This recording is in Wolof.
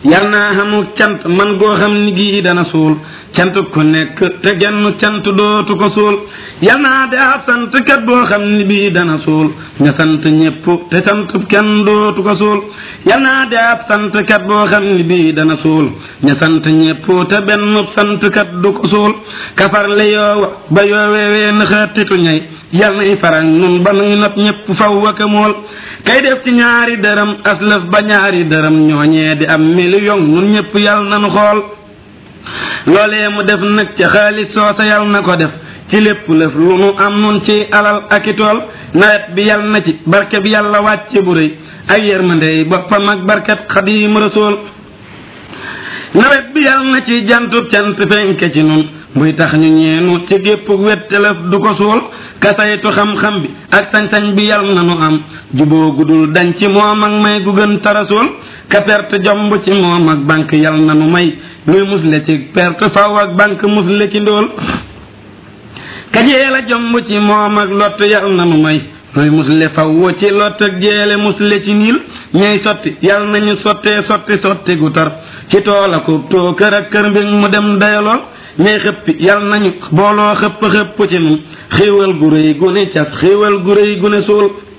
yal naa xamuk cant man goo xam ni gii dana suul cant ku nekk te genn cant dootu ko suul yal naa de ab sant kat boo xam ni bii dana suul nga sant ñépp te sant kenn dootu ko suul yal naa de ab sant kat boo xam ni bii dana suul nga sant ñépp te benn sant kat du ko suul kafar le yoowa ba yooweewee naxaatitu ñay yal nay farag nun ba nuy not ñépp faw waka mool kay def ci ñaari dërëm aslëf ba ñaari dërëm ñooñee di am million nun ñépp yal nanu xool loolee mu def nag ca xaalis soosa yal na ko def ci lépp lëf lu nu am nun ci alal ak i tool nawet bi yal na ci barke bi yàlla wàcce bu rëy ak yërmandey boppam ak barkat xadiim rasool nawet bi yal na ci jantub cant fenke ci nun buy tax ñu ñeenu ci gépp wettelëf du ko suul kasaytu xam-xam bi ak sañ-sañ bi yal na nu am juboo gudul dañ ci moom ak may gu gën tarasul ka perte jomb ci moom ak banque yal na nu may luy musle ci perte faw ak banque musle ci ndóol ka jeela jomb ci moom ak lott yal na nu may luy musle faw ci lott ak jeele musle ci niil ñay sotti yal nañu sottee sotti sotti gu tar ci tool ak too kër ak kër mbir mu dem dayalool ñay xëppi yal nañu booloo xëpp xëpp ci nun xéewal gu rëy gu ne cas xéewal gu rëy gu ne suul